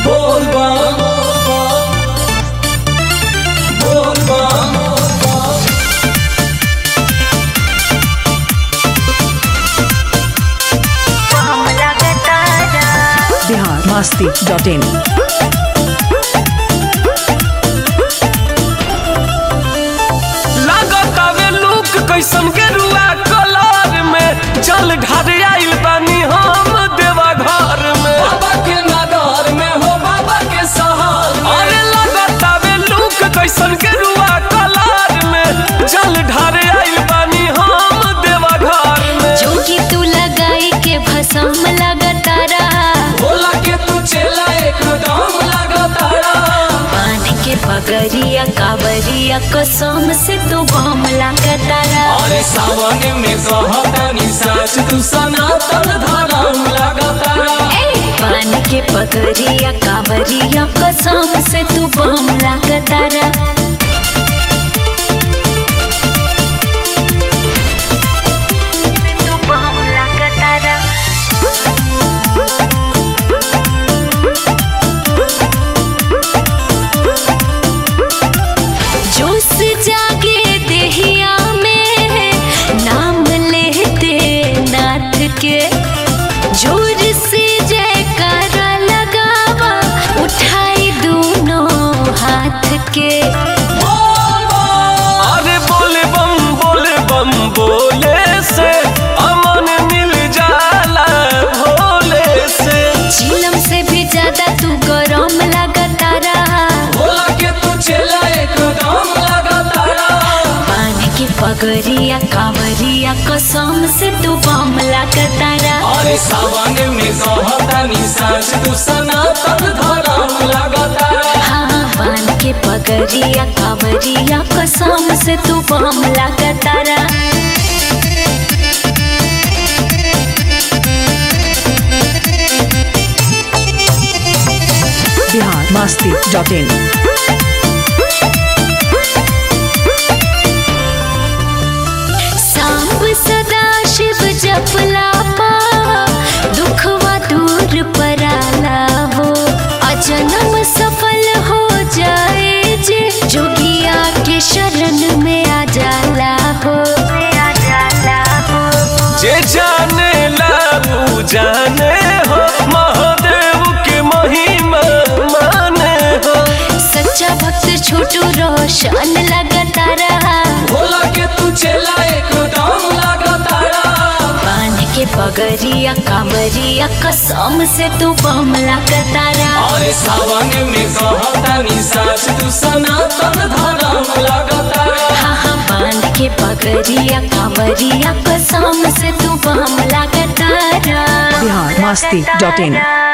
बोल बम बोल बम बिहार मस्ती dot in लागत आवे लुक कैसन के रुआ कलर में जल ढार आइल बानी हम देवा घर में बाबा के नगर में हो बाबा के शहर अरे लागत आवे लुक कैसन के रुआ कलर में जल ढार आइल बानी हम देवा घर में जोगी तू लगाई के भसम लगातारा बोला के तू चला एकदम लगातारा पान के पगरिया कावरिया कसम से तू बम लगातारा अरे सावन में कहतानी साच तू सनातन धर्म लगातारा पान के पगरिया कावरिया कसम से तू बम लगातारा तू बम लगातारा जोश जागे देहिया में नाम लेते नाथ के जोर से जयकारा लगावा उठाई दोनों हाथ के अरे बोले बम बोले बम बोले से अमन मिल जाला भोले से चिलम से भी ज्यादा तू गरम लगातारा बोला के तू चला एकदम लगातारा पान की पगरिया कावरिया कसम से तू बम लगातारा अरे सावन में कहतानी साच तू सनातन धर्म लगातारा हाँ पान के पगरिया कावरिया कसम से तू बम लगातारा बिहार मस्ती डॉट इन सांब सदा शिव जपला पा दुखवा दूर पराला हो अजन्म सफल हो जाए जे जोगिया के शरण में आ जाला हो आ जाला हो जे जाने लाबू जाने हो महादेव के महिमा माने हो सच्चा भक्त छोटू रोशन लगातारा भोला के तू चला एकदम लगातारा पान के पगरिया कांवरिया कसम से तू बम लगातारा अरे सावन में कहतानी साच तू सनातन धर्म लगातारा हाँ हाँ पान के पगरिया कांवरिया कसम से तू बम लगातारा बिहार मस्ती डॉट इन